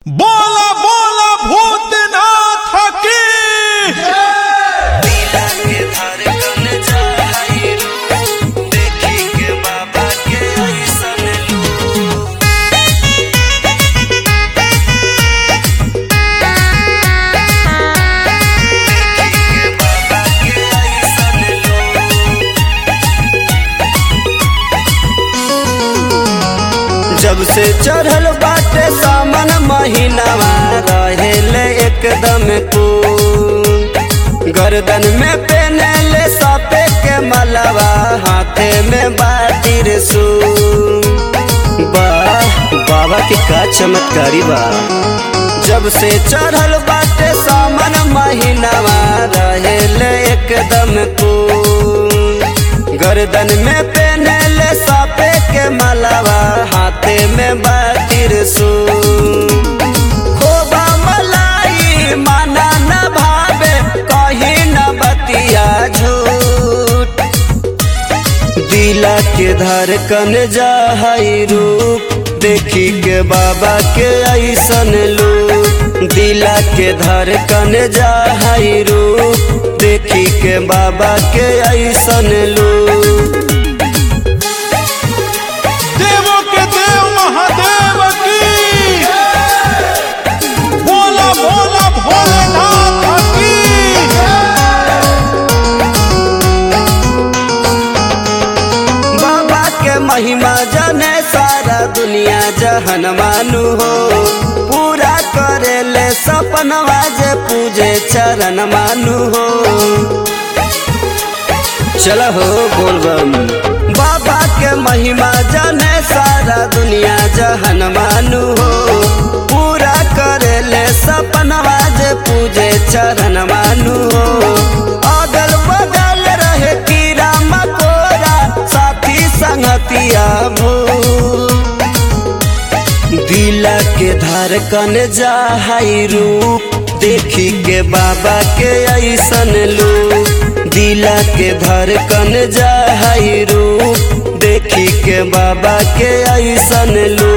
बोला बोला भूतनाथ की दिला के धड़कन जाई रू देखी के बाबा के ऐसन लू देखी के बाबा के ऐसन लू जब से चढ़ल बाटे सावन महीनावा रहेले एकदम कूल गर्दन में पेनले सापे के मलवा हाथे में बातिर सू वाह बाबा के का चमत्कारी बा जब से चढ़ल बाटे सावन महीनावा रहेले एकदम कूल गर्दन में पेनले सापे के मलवा हाथे में बातिर सू खोबा मलाई माना न भावे कहीं न बतिया झूठ दिला के धड़कन जाहई रूप देखी के बाबा के ऐसन लू दिला के धड़कन जाहई रूप देखी के बाबा के ऐसन लू देवों के देव महादेव की बोला बोला भोलेनाथ की बाबा के महिमा जाने सारा दुनिया जहन मानू हो पूरा करे ले सपनवा जे पूजे चरण मानू हो चलो हो बोलबम बाबा के महिमा जाने सारा दुनिया जहन मानू हो पूरा करे ले सपनवा जे पूजे चरण मानू हो अगल बगल रहे कीड़ा मकोड़ा साथी संगतिया भू दिला के धड़कन जाहई रूप देखी के बाबा के ऐसन लू दिला के धड़कन जाहई रूप देखी के बाबा के ऐसन लू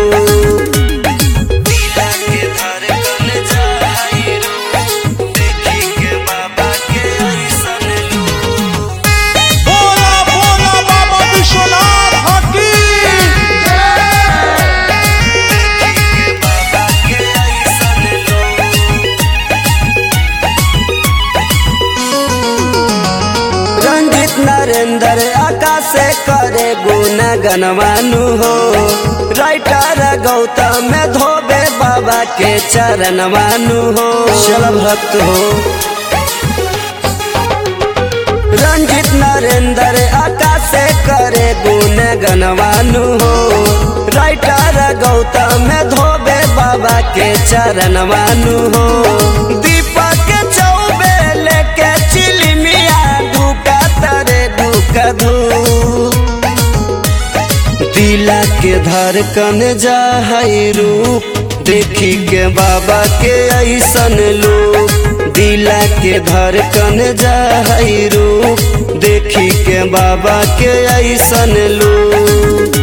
दिला के धड़कन जाहई रूप देखी के बाबा के ऐसन लू बोला बोला बाबा विश्वनाथ की बाबा के ऐसन लू रंजित नरेंद्र आकाश करे गुण गनवानु हो राइटर गौतम धोबे बाबा के चरण मानु हो चल भक्त हो रंजित नरेंद्र आकाश करे गुण गनवानु हो राइटर गौतम धोबे बाबा के चरण मानु हो दीपक चौबे लेके चिलमिया धूका तरे धूक धू दिला के धड़कन जाहई रूप देखी के बाबा के ऐसन लू दिला के धड़कन जाहई रूप देखी के बाबा के ऐसन लू